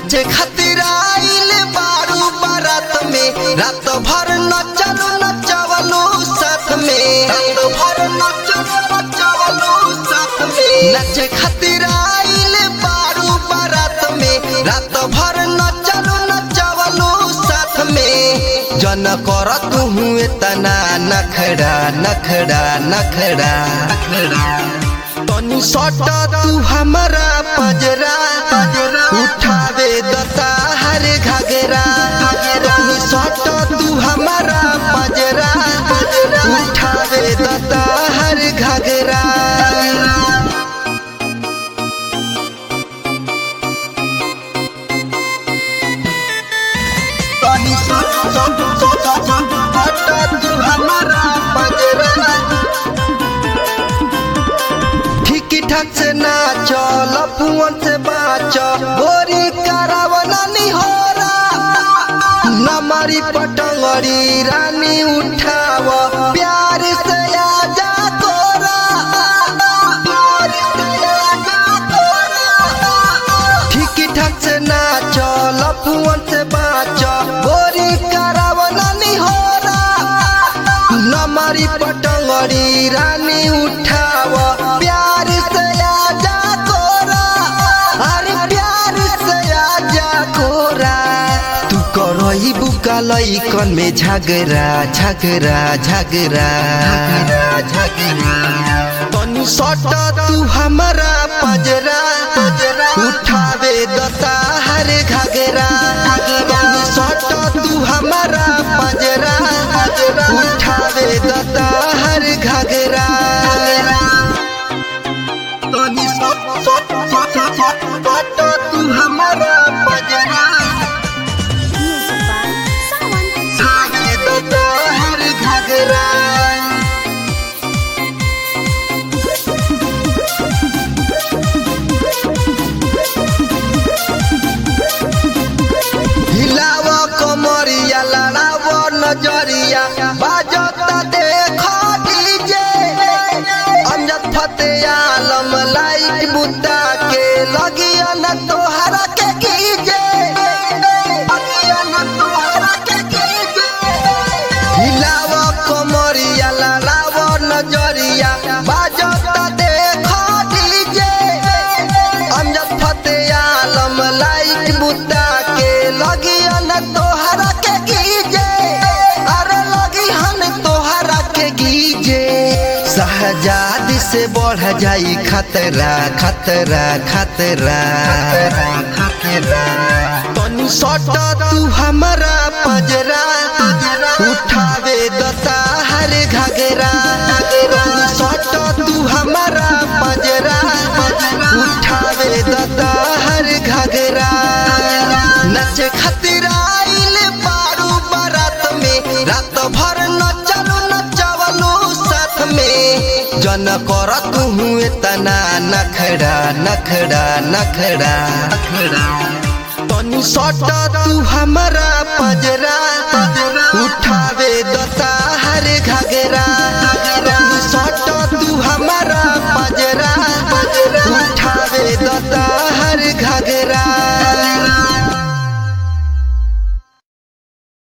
नाचे खातिर आइल बारू बारात में रात भर नचलू नचवलू साथ में रात भर नचलू नचवलू साथ में नाचे खातिर आइल बारू बारात में रात भर नचलू नचवलू साथ में जन कर तू हुए तना नखड़ा नखड़ा नखड़ा तनी सटा तू हमारा पजरा उठावे दता हर घगरा तनी सटा तू हमारा पजरा उठावे दता हर घगरा तनी सटा तू हमारा पजरा ठीक ठाक से नाच लपुअन से बाच गोरी करावना निहोरा नमरी पटंगरी रानी उठाव प्यार से आजा तोरा प्यार से आजा तोरा ठीक ठाक से नाच लपुअन से बाच गोरी करावना निहोरा नमरी पटंगरी रानी उठाव प्यार से आजा कोरा अरे प्यार से आजा कोरा तू करई बुका लइकन में झगड़ा झगड़ा झगड़ा तनी सटा तू हमारा पजरा उठावे दता हर घगरा तनी सटा तू हमारा पजरा उठावे दता हर घगरा तनी सटा तू हमारा पजरा Music by Sawan. उठावे दता हर घगरा हिलाव कमरिया लड़ाव नजरिया बाजता देख डीजे अमजद फते आलम लाइट बुता के लगिया न तोहरा के कीजे लगिया न तोहरा के कीजे हिलाव कमरिया लड़ाव नजरिया बाजता देख डीजे अमजद फते आलम लाइट बुता के लगिया न तोहरा के गीजे अरे लगी हन तोहरा के गीजे शहजाद से बढ़ जाई खतरा खतरा खतरा खतरा तनी सटा तू हमारा पजरा उठावे दता हर घगरा तनी सटा तू हमारा पजरा उठावे दता हर घगरा नच खातिर आइल बारू बारात में रात भर नचलू नचवलू साथ में जन कर तू हुए तना नखड़ा नखड़ा नखड़ा तनी सटा तू हमारा पजरा उठावे दता